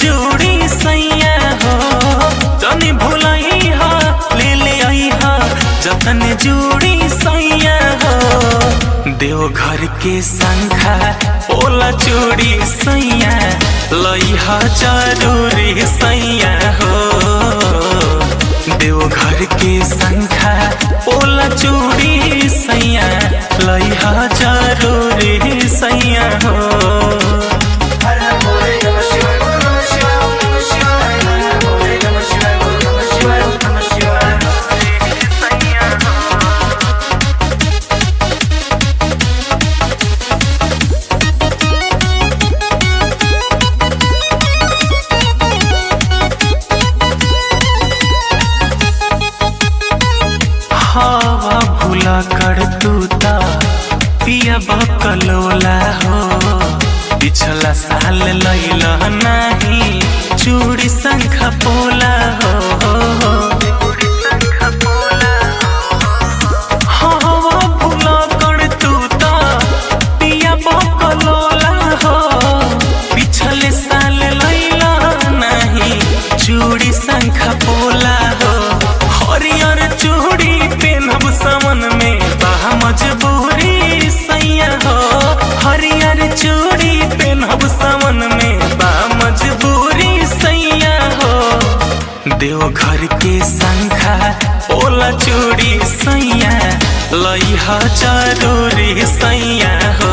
चूड़ी सैया हो तनी भुलई हा ले ले आई हा जतन जूड़ी सैया हो देवघर के संखा ओला चूड़ी सैया लई हा जरूरी सैया हो देवघर के संखा ओला चूड़ी सैया लई हा जरूरी सैया हो हर हर भोले नमः शिवाय बोल नमः शिवाय ओम नमः शिवाय हर हर भोले नमः शिवाय बोल नमः शिवाय ओम नमः शिवाय हवा भूला कर तू ता पिया बकलोला हो पिछला साल लैला नहीं चूड़ी शंख पोला हो हवा भूला कर तू ता पिया बकलोला हो पिछले साल लैला नहीं चूड़ी शंख पोला हो हरियर चूड़ी पेनब समन में बाह मजबूरी सैया हो हरियर चूड़ी पेनब समन में बा मजबूरी सैया हो देवघर के संखा ओला चूड़ी सैया लइहा जरूरी सैया हो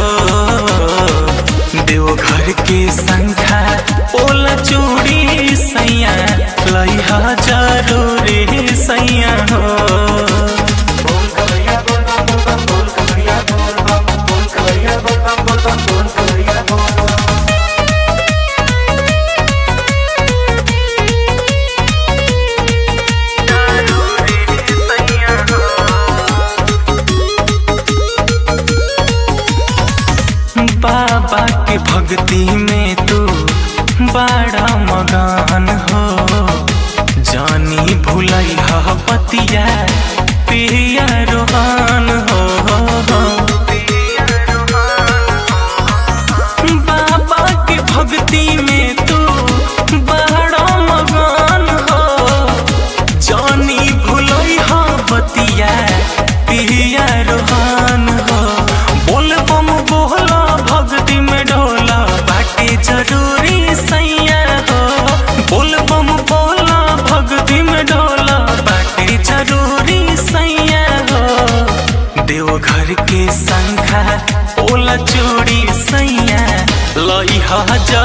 देवघर के संखा ओला चूड़ी सैया लइहा जरूरी सैया हो बोल कवरिया बोल बम बोल बम बोल कवरिया बोल बम बोल कवरिया बोल बम बोल बम बोल कवरिया बोल बम बाबा के भक्ति में तू बड़ा मगान हो जानी भुलई हा पतिया पिया रोहान हो बाबा के भक्ति में तू बड़ा मगान हो जानी भुलई हा बतिया पिया रोहान हो बोल बम बोला भक्ति में ढोला बाटे जरूरी सैया हो बोल बम बोला भक्ति में ढोला बाटे जरूरी सैया हो देवघर के संखा ओला चूड़ी सैया लई हा